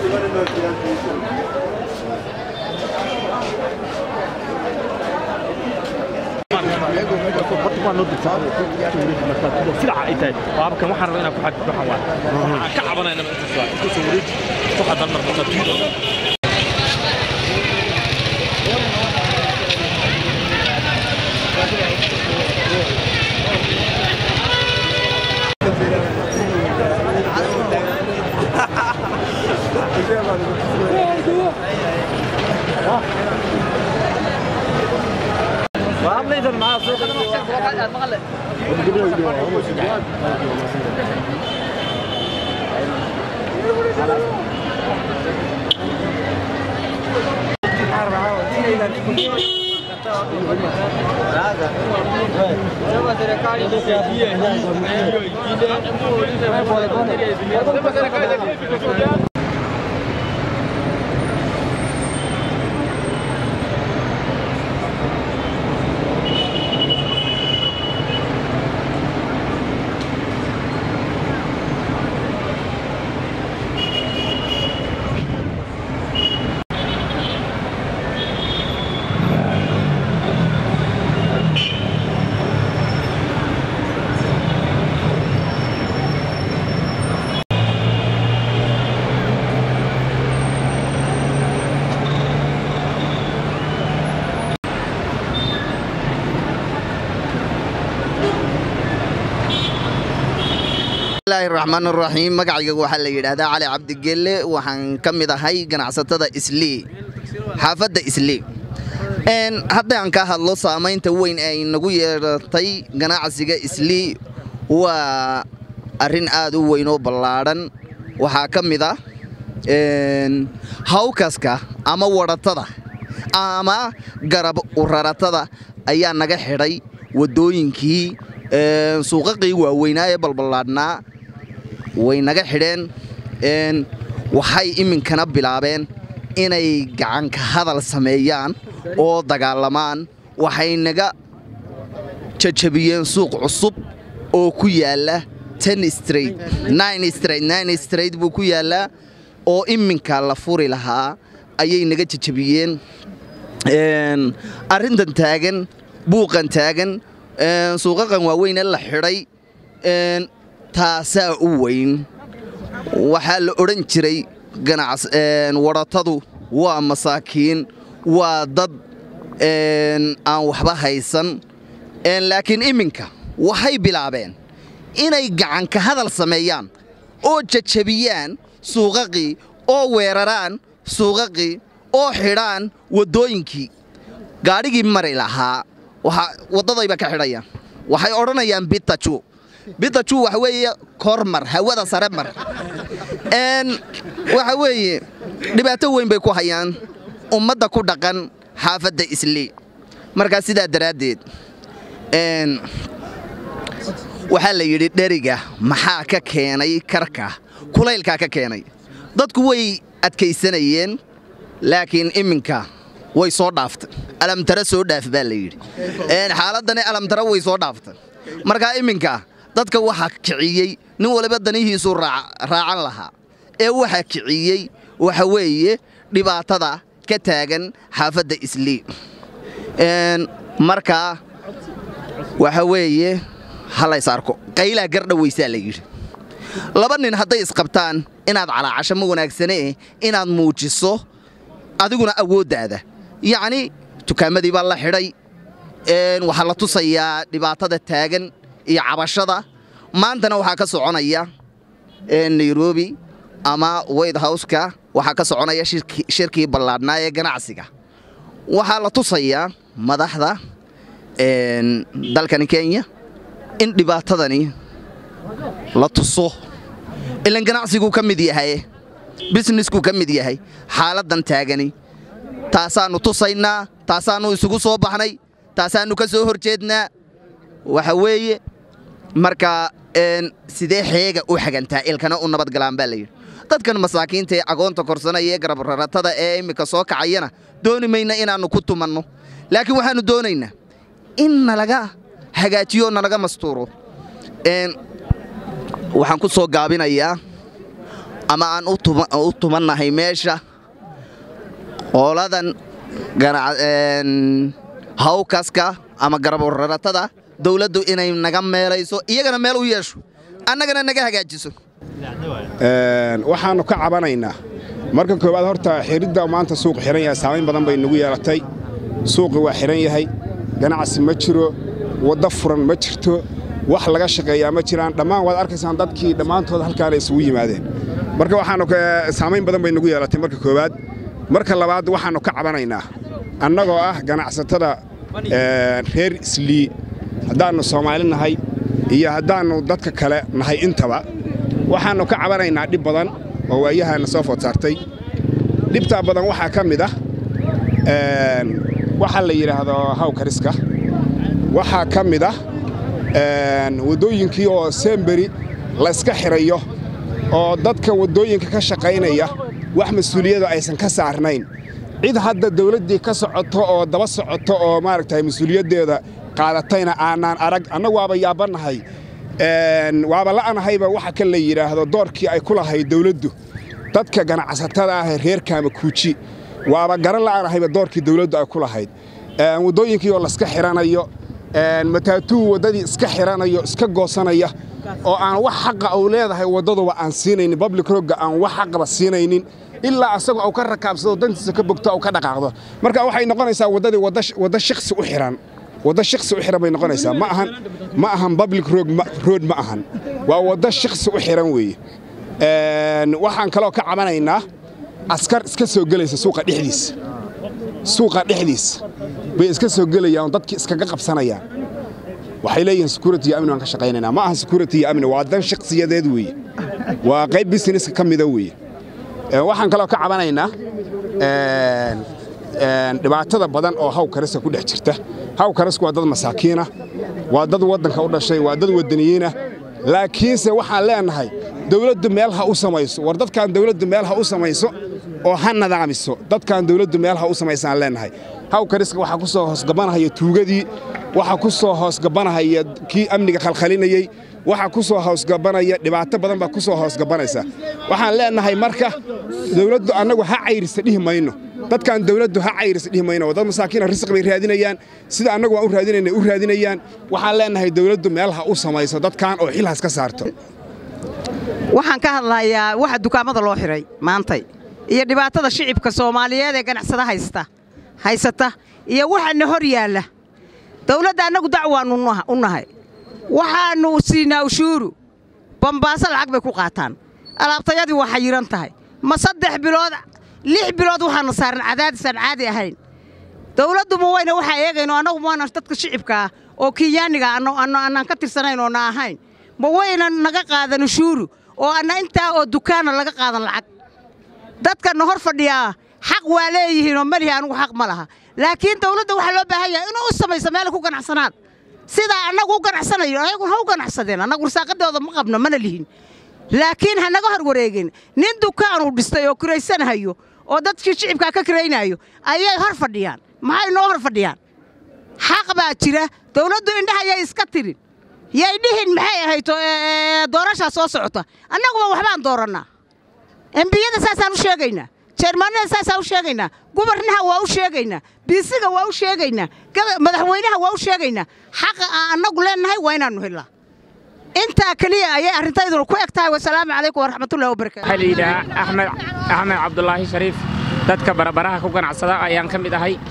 silaca ay tahay waabkan waxaan rabaa inaan ku xadid waxaan waay waxaan ka cabanayna intaas waay isku soo wareeji ku xadan mar marka tuudo bismillaahi raxmaan raxiim magacayga waxaa la yidhaahdaa cali cabdigelle waxaan ka mid ahay ganacsatada islii xaafadda islii haddaan ka hadlo saamaynta weyn ay nagu yeeratay ganacsiga islii waa arrin aad u weyn oo ballaadhan waxaa ka mid ah hawkaska ama wadhatada ama garab uraratada ayaa naga xidhay waddooyinkii suuqaqii waaweynaa ee balballaadhnaa way naga xidheen waxay iminkana bilaabeen inay gacanka hadal sameeyaan oo dagaalamaan waxay naga jajabiyeen suuq cusub oo ku yaalla ten straight nine straight nine straight buu ku yaallaa oo iminka la furi lahaa ayay naga jajabiyeen arrintan taagan buuqan taagan suuqaqan waaweyne la xidhay taasaa u weyn waxaa la odhan jiray wadhatadu waa masaakiin waa dad aan waxba haysan laakiin iminka waxay bilaabeen inay gacanka hadal sameeyaan oo jajabiyaan suuqaqii oo weeraraan suuqaqii oo xidhaan waddooyinkii gaadhigii mari lahaa waddadayba ka xidhayaan waxay odhanayaan bitaju bitaju waxa weeye kormar hawada sare mar waxa weeye dhibaato weyn bay ku hayaan ummadda ku dhaqan xaafadda islii markaa sidaa daraaddeed waxaa la yidhi dheriga maxaa ka keenay karka kulaylkaa ka keenay dadku way adkaysanayeen laakiin iminka way soo dhaaftay alamtara soo dhaaf baa la yidhi xaaladdani alamtara way soo dhaaftay markaa iminka dadka waxaa kiciyey nin waliba danihiisuu raacan lahaa ee waxaa kiciyey waxa weeye dhibaatada ka taagan xaafadda islii markaa waxa weeye halays arko qaylaa gardhawaysaa la yidhi laba nin hadday isqabtaan inaad calaacasho ma wanaagsanee inaad muujiso adiguna awooddaada yacni tukaamadii baa la xidhay waxaa la tusayaa dhibaatada taagan iyo cabashada maantana waxaa ka soconaya nairobi ama white houseka waxaa ka soconaya shirkii ballaadhnaa ee ganacsiga waxaa la tusayaa madaxda dalkani kenya in dhibaatadani la tuso ilan ganacsiguu ka mid yahay bisneskuu ka mid yahay xaaladdan taagani taasaannu tusaynaa taasaannu isugu soo baxnay taasaannu ka soo hor jeednaa waxa weeye marka sidee xeega u xagantaa ilkana u nabadgalaan baa layidhi dadkan masaakiinta ee agoonta korsanaya ee garabraratada ee immika soo kacayana dooni mayna inaannu ku tumanno laakiin waxaannu doonaynaa in nalaga hagaajiyo nalaga mastuuro waxaan ku soo gaabinayaa ama aan u tumannahay meesha qooladan hawkaska ama garaburaratada dawladdu inay naga meelayso iyagana meel u yeesho annagana naga hagaajiso waxaannu ka cabanaynaa marka koowaad horta xiridda maanta suuq xihan yahay saamayn badan bay nagu yeelatay suuqi waa xihan yahay ganacsi ma jiro waddo furan ma jirto wax laga shaqeeyaa ma jiraan dhammaan waad arkaysaan dadkii dhammaantood halkaana isugu yimaadeen marka waxaannu saamayn badan bay nagu yeelatay marka koowaad marka labaad waxaannu ka cabanaynaa annagoo ah ganacsatada reer islii haddaannu soomaali nahay iyo haddaannu dadka kale nahay intaba waxaannu ka cabanaynaa dhib badan oo waayahaana soo food saartay dhibtaa badan waxaa ka mid ah waxaa la yidhaahdo hawkariska waxaa ka mid ah waddooyinkii oo semberi layska xirayo oo dadka waddooyinka ka shaqaynaya wax mas-uuliyada aysan ka saarnayn cid hadda dawladdii ka socoto oo daba socoto oo maaragtay mas-uuliyaddeeda qaadatayna aanaan arag annagu waaba yaabannahay waaba la'anahayba waxa kan la yidhaahdo doorkii ay ku lahayd dawladdu dadka ganacsatada ah ee reer kaamakuuji waaba garan la'anahayba doorkii dawladdu ay ku lahayd waddooyinkii oo layska xidhanayo mataatuu waddadii iska xidhanayo iska goosanaya oo aan wax xaqa uu leedahay waddaduba aan siinaynin public rogga aan wax xaqaba siinaynin ilaa asagoo uu ka rakaabsado dantiisa ka bogto uu ka dhaqaaqdo marka waxay noqonaysaa waddadii wadda shiksi u xidhan waddo shiksi u xidhan bay noqonaysaa ma ahan ma ahan public road ma ahan waa waddo shiksi u xidhan weeye waxaan kaloo ka cabanaynaa askar iska soo gelaysa suuqa dhexdiisa suuqa dhexdiisa bay iska soo gelayaan dadkii iskaga qabsanayaan waxay leeyihiin security iyo amni waan ka shaqaynaynaa ma aha security iyo amni waa dan shakhsiyadeed weeye waa qayb businesska ka mida weeye waxaan kaloo ka cabanaynaa dhibaatada badan oo hawkariska ku dhex jirta hawkarisku waa dad masaakiina waa dad waddanka u dhashay waa dad waddaniyiina laakiinse waxaan leenahay dawladdu meel ha u samayso war dadkan dawladdu meel ha u samayso oo ha nadaamiso dadkan dawladdu meel ha u samaysaan leenahay hawkariska waxaa ku soo hoosgabanahaya tuugadii waxaa ku soo hoosgabanahaya kii amniga khalkhalinayey waxaa ku soo hoosgabanaya dhibaato badan baa ku soo hoosgabanaysa waxaan leenahay marka dawladdu annagu ha cayrisa dhihi mayno dadkan dawladdu ha cayrisa dhihi mayno dad masaakiina risq bay raadinayaan sida annagu waan u raadinayna u raadinayaan waxaan leenahay dawladdu meel ha u samayso dadkan oo xil has ka saarto waxaan ka hadlayaa waxa dukaamada loo xidhay maantay iyo dhibaatada shicibka soomaaliyeed ee ganacsada haysta haysata iyo waxaana hor yaalla dawladda annagu dacwaannu u nahay waxaannu siinaa ushuuru bambaaso lacag bay ku qaataan alaabtayadii waa xayiran tahay ma saddex bilood lix bilood waxaana saaran cadaadis aan caadi ahayn dawladdu ma wayna waxaa eegayno annagu maana dadka shicibka ah oo kenyaaniga annaan ka tirsanayn oo na ahayn ma wayna naga qaadan ushuuru oo anna intaa oo dukaana laga qaadan lacag dadkanna hor fadhiyaa xaq waa leeyihiinoo malihi anugu xaq ma laha laakiin dawladda waxaa loo baahan yahay inuu u samayso meela ku ganacsanaad sidaa annagu u ganacsanayo ayaguna ha u ganacsadeen annagu risaaqadooda ma qabno mana lihin laakiin ha naga hor wareegin nin dukaanuu dhistay oo kiraysanahayo oo dadkii shicibkaa ka kiraynaayo ayay hor fadhiyaan maxay noo hor fadhiyaan xaq baa jira dawladdu indhaha yay iska tirin yay dhihin maxay ahayto doorashaa soo socota annaguba waxbaan doorannaa embiyada saasaan u sheegaynaa jeermaanada saasaan u sheegaynaa gubarnaha waa u sheegaynaa biisiga waa u sheegaynaa madaxweynaha waa u sheegaynaa xaqa aan annagu leennahay waa inaannu hellaa intaa keliya ayay arrintayduna ku eg tahay wasalaamu calaykum waraxmatullahi wabarakatu waxaa la yidhahaa axmed axmed cabdulaahi shariif dadka barabaraha ku ganacsada ayaan ka mid ahay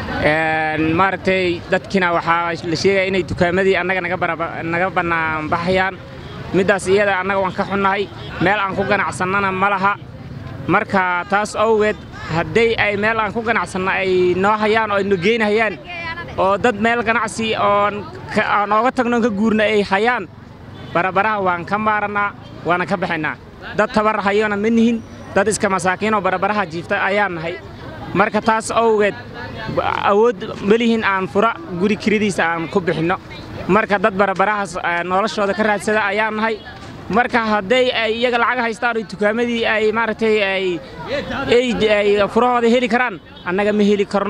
maaragtay dadkiina waxaa la sheegaya inay dukaamadii annaga naga bannaanbaxayaan middaas iyada annaga waan ka xunnahay meel aan ku ganacsannana ma laha marka taas awgeed hadday ay meel aan ku ganacsanno ay noo hayaan oo ay no geynahayaan oo dad meel ganacsi oon ooga tagnoon ka guurna ay hayaan barabaraha waan ka maarannaa waana ka baxaynaa dad tabar hayona ma nihin dad iska masaakiinoo barabaraha jiifta ayaan nahay marka taas awgeed awood melihin aan fura guri kiridiisa aan ku bixinno marka dad barabarahaas noloshooda ka raadsada ayaan nahay marka hadday ay iyaga lacag haystaan oo dukaamadii ay maaragtay ay furahooda heli karaan annaga ma heli karno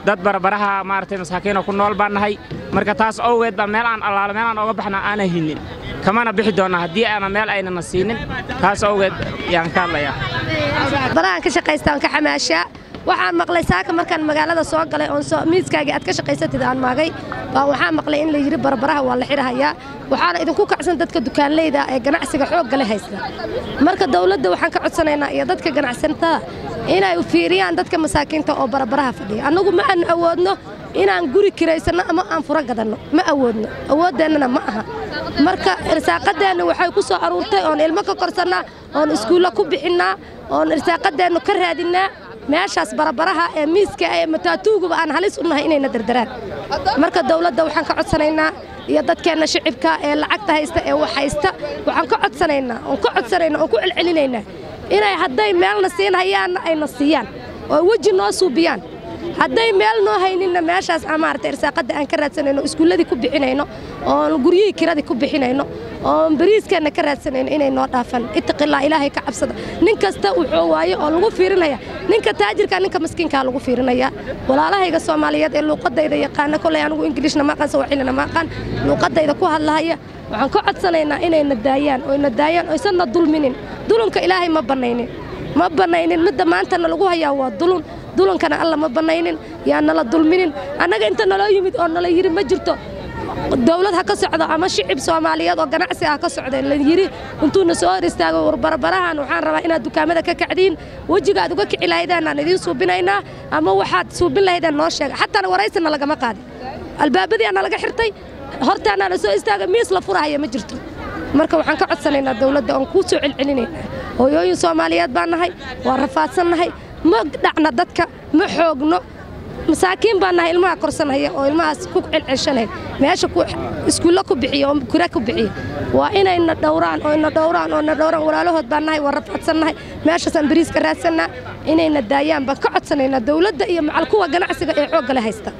dad barbaraha maaragtay masaakiina ku nool baan nahay marka taas owgeed baa meel aan allaalo meel aan oga baxna aanan hinin kamana bixi doonna haddii aanan meel aynana siinin taas owgeed yaan ka hadlayaa barahan ka shaqaystaan ka xamaashaa waxaan maqlay saaka markaan magaalada soo galay oon miiskaagii aad ka shaqaysatid aan maagay baa waxaan maqlay in la yidhi barbaraha waa la xidhahayaa waxaana idinku kacsan dadka dukaanleyda ee ganacsiga xooggale haysta marka dawladda waxaan ka codsanaynaa iyo dadka ganacsatada inay fiiriyaan dadka masaakiinta oo barbaraha fadhiya annagu ma aanu awoodno inaan guri kiraysanno ama aan furo gadanno ma awoodno awoodeennana ma aha marka irsaaqadeenna waxay ku soo aruurtay oon ilmo ka korsannaa oon iskuullo ku bixinnaa oon irsaaqadeennu ka raadinnaa meeshaas barabaraha ee miiska ee mataatuuguba aan halis u nahay inayna dardaraan marka dawladda waxaan ka codsanaynaa iyo dadkeenna shicibka ee lacagta haysta ee wax haysta waxaan ka codsanaynaa oon ka codsanaynaa oon ku celcelinaynaa inay hadday meelna siin hayaanna ayna siiyaan oo weji noo suubiyaan hadday meel noo hayninna meeshaas aan maaragtay irsaaqadda aan ka raadsanayno iskuulladii ku bixinayno oon guryihii kiradii ku bixinayno oon bariiskeenna ka raadsanayno inay noo dhaafan ittaqillah ilaahay ka cabsada nin kasta wuxuu waaye oo lagu fiirinaya ninka taajirka ninka maskiinkaa lagu fiirinaya walaalahayga soomaaliyeed ee luuqadayda yaqaana kolay anigu ingiliishna ma aqaan sawaaxilina ma aqaan luuqadayda ku hadlahaya waxaan ka codsanaynaa inayna daayaan oyna daayaan oysanna dulminin dulunka ilaahay ma bannaynin ma bannaynin midda maantana lagu hayaa waa dulun dulankana alla ma bannaynin yaa nala dulminin annaga inta naloo yimid oo nala yidhi ma jirto dawlad ha ka socdo ama shicib soomaaliyeed oo ganacsi ah ka socda la yidhi intuuna soo hor istaago warbarbarahan waxaan rabaa inaad dukaamada ka kacdiin wejiga aad uga kici lahaydeen aan idiin suubinaynaa ama waxaad suubin lahaydeen noo sheega xataana waraysina lagama qaadin albaabadii ana laga xirtay hortaana la soo istaaga miis la furahaya ma jirto marka waxaan ka codsanaynaa dawladda oon kuu soo celcelinaynaa hooyooyin soomaaliyeed baan nahay waa rafaadsannahay ma dhacna dadka ma xoogno masaakiin baan nahay ilmaha korsanhaya oo ilmahaas ku celcelshanay meesha iskuulla ku bixiya oo kura ku bixiya waa inayna dhowraan oo ina dhowraan oo na dhowraan walaalahood baan nahay waa rafaadsannahay meeshaasaan bariiska raadsannaa inayna daayaan baan ka codsanaynaa dawladda iyo macal kuwa ganacsiga ee xooggale haysta